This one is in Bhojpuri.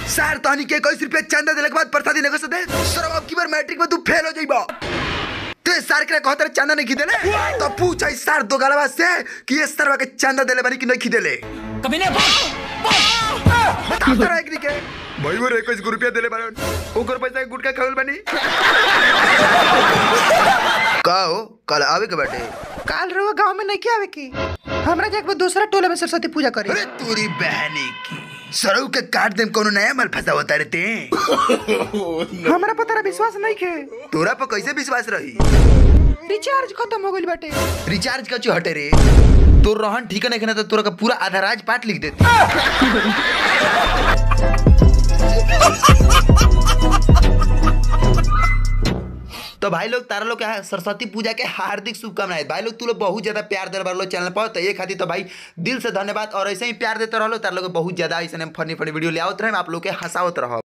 सर तहनी के इक्कीस रुपया चंदा देने के बाद प्रसादी नहीं दे सर अब की बार मैट्रिक में तू फेल हो जाइबा ते सर के कहत रहे चंदा नहीं खिदेले तो पूछ आई सर दो गलवा से कि ये सरवा के चंदा देले बानी कि नहीं खिदेले कभी नहीं बोल बता तो रहा के भाई वो इक्कीस रुपया देले बारन ओकर पैसा के गुटका खावल बानी का हो कल आवे के बाटे काल रहुआ गांव में नहीं आवे की हमरा जाके दूसरा टोला में सरस्वती पूजा करे अरे तोरी बहनी की सरऊ के काट देम कोनो नया माल फंसा होता रहते हमरा पर तेरा विश्वास नहीं खे तोरा पर कैसे विश्वास रही रिचार्ज खत्म हो गइल बाटे रिचार्ज का हटे रे तोर रहन ठीक नहीं ना तो तोरा का पूरा आधा राज पाठ लिख देती तो भाई लोग तारा लोग के यहाँ सरस्वती पूजा के हार्दिक शुभकामनाएं भाई लोग तू लोग बहुत ज्यादा प्यार दे रहे चैनल पर तो ये खातिर तो भाई दिल से धन्यवाद और ऐसे ही प्यार देते रहो तारा लोग बहुत ज्यादा ऐसे फनी फनी वीडियो ले आवत रहे आप लोग के हंसावत रहो